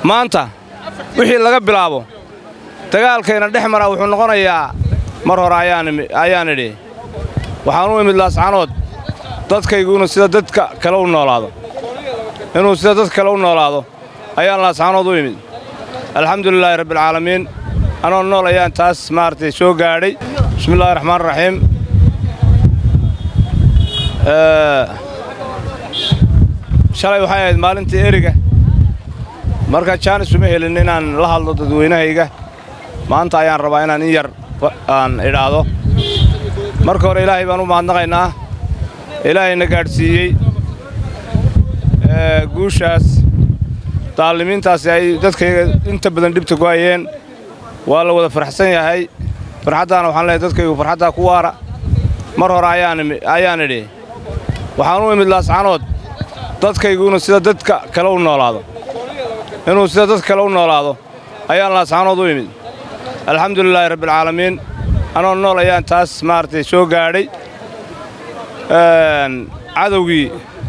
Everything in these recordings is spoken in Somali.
maanta wixii laga bilaabo dagaalkayna dhex mara wuxuu noqonayaa mar hore ayaan idhi waxaan u imid laascanood dadkaygu inuu sida dadka kale u noolaado inuu sida dadka kale u noolaado ayaan laascanood u imid alxamdulilaahi rabbialcaalamiin anoo nool ayaan taas maaragtay soo gaadhay bismillahi raxmaan raxiim shalay waxay ahayd maalintii eriga marka jaanis uma helin inaan la hadlo dadweynahayga maanta ayaan rabaa inaan in yar aan idhaahdo marka hore ilaahay baan u mahadnaqaynaa ilaahayna gaadhsiiyey guushaas daalimiintaasi ay dadkayga inta badan dhibta ku hayeen waa la wada farxsan yahay farxaddaana waxaan leehay dadkaygu farxaddaa ku waara mar hore ayaan idhi waxaan u imid laascanood dadkaygu inuu sida dadka kale u noolaado inuu sida dadka kale u noolaado ayaan laascanood u imid alxamdulilaahi rabbialcaalamiin anoo nool ayaan taas maaragtay soo gaadhay cadowgii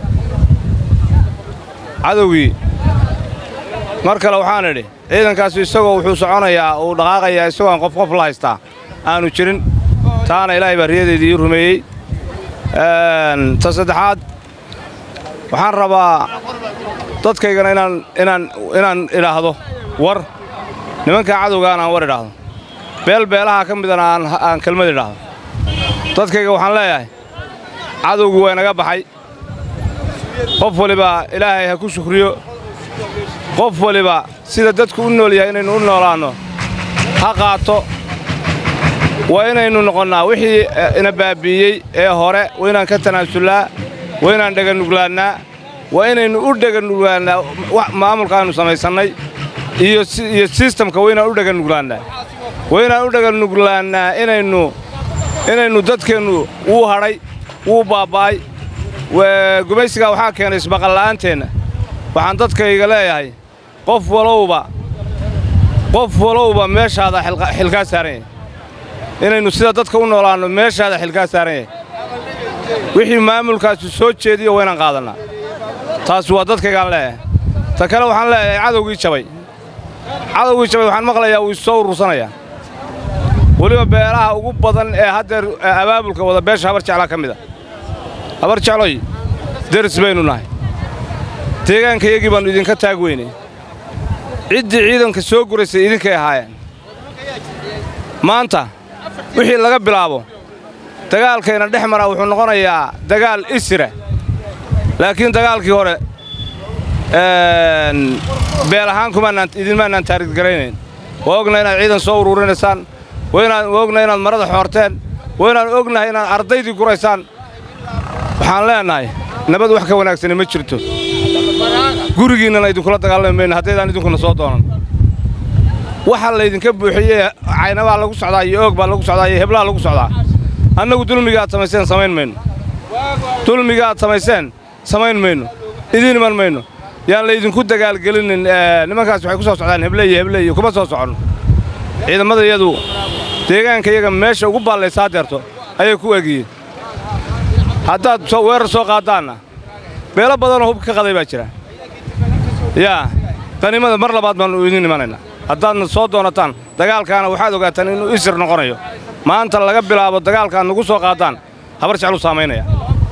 cadowgii mar kale waxaan idhi ciidankaasi isagoo wuxuu soconayaa uu dhaqaaqayaa isagoo aan qof qof la haystaa aanu jirin taana ilaahay baa riyadeedii ii rumeeyey ta saddexaad waxaan rabaa dadkaygana inaan inaan inaan idhaahdo war nimankaa cadowgaan aan war idhaahdo beel beelaha ka midana aan kelmad idhaahdo dadkayga waxaan leeyahay cadowgu waa inaga baxay qof waliba ilaahay ha ku shukriyo qof waliba sida dadku u nool yahay inaynu u noolaanno ha qaato waa inaynu noqonnaa wixii ina baabbi'iyey ee hore waa inaan ka tanaasullaa waa inaan dheganuglaannaa waa inaynu u dheganuglaannaa maamulka aynu samaysannay iyo sistamka waa inaan u dheganuglaannaa waa inaan u dheganuglaannaa inaynu inaynu dadkeennu wuu hadhay wuu baaba'ay gumaysigaa waxaa keenay isbaqalla'aanteenna waxaan dadkayga leeyahay qof walowba qof walowba meeshaada xilkaa saaran yahay inaynu sida dadka u noolaanno meeshaada xilkaa saaran yahay wixii maamulkaasi soo jeediyo waa inaan qaadannaa taas waa dadkaygaan leeyahay ta kale waxaan leeyahay cadowgii jabay cadowgii jabay waxaan maqlayaa wuu issoo urursanayaa weliba beelaha ugu badan ee haddeer abaabulka wada beesha habar jeclaa ka mid a habar jecloy deris baynu nahay deegaankayagii baannu idinka taag weynay ciddii ciidanka soo guraysay idinkay ahaayeen maanta wixii laga bilaabo dagaalkayna dhex mara wuxuu noqonayaa dagaal isira laakiin dagaalkii hore beel ahaan idinmaannaan taariggaraynayn waa ogna inaad ciidan soo uruurinaysaan waa ogna inaad marada xoorteen waa inaan ognahay inaad ardaydii guraysaan waxaan leennahay nabad wax ka wanaagsani ma jirto gurigiinnana idinkula dagaalami mayno haddaydaan idinkuna soo doonan waxa laydinka buuxiyey caynabaa lagu socdaa iyo oog baa lagu socdaa iyo heblaha lagu socdaa annagu dulmiga aad samayseen samayn mayno dulmiga aad samayseen samayn mayno idiin iman mayno yaan laydinku dagaalgelinin nimankaas waxay ku soo socdaan heble iyo heble iyo kuma soo soconno ciidamada iyadu deegaanka iyaga meesha ugu baallaysaa deerto ayay ku egiyeen haddaad weerar soo qaaddaanna beelo badanoo hubka ka qaday baa jira yaa qanimada mar labaad baannu idiin imanaynaa haddaadna soo doonataan dagaalkaana waxaad ogaataan inuu isir noqonayo maanta laga bilaabo dagaalkaad nagu soo qaaddaan habar jecluu saamaynaya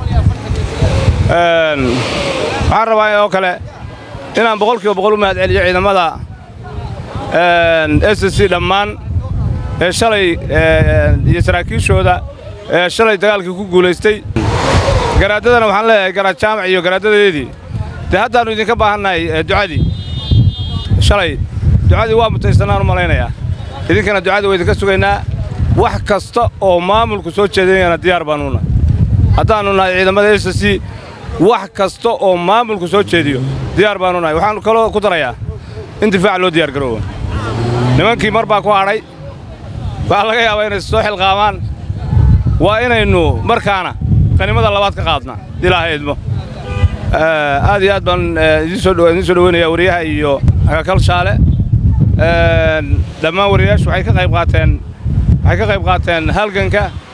waxaan rabaa oo kale inaan boqolkiiba boqol u mahad celiyo ciidamada s c dhammaan ee shalay iyo saraakiishooda ee shalay dagaalkii ku guulaystay garaadadana waxaan leeyahay garaad jaamac iyo garaadadeedii dee haddaannu idinka baahannahay ducadii shalay ducadii waa mutaysannaan u malaynayaa idinkana ducadii waa idinka sugaynaa wax kasta oo maamulku soo jeedinayana diyaar baannu nahay haddaannu nahay ciidamada s c wax kasta oo maamulku soo jeediyo diyaar baannu nahay waxaannu kaloo ku darayaa in difaac loo diyaar garoobo nimankii mar baa ku hadhay waxaa laga yaabaa inay soo xilqaamaan waa inaynu markaana qanimada labaad ka qaadnaa ilaahay idmo aad iyo aad baan idiin soo dhoweynayaa wariyaha iyo agakal shaale dhammaan wariyayaashu waxay ka qayb qaateen waxay ka qayb qaateen halganka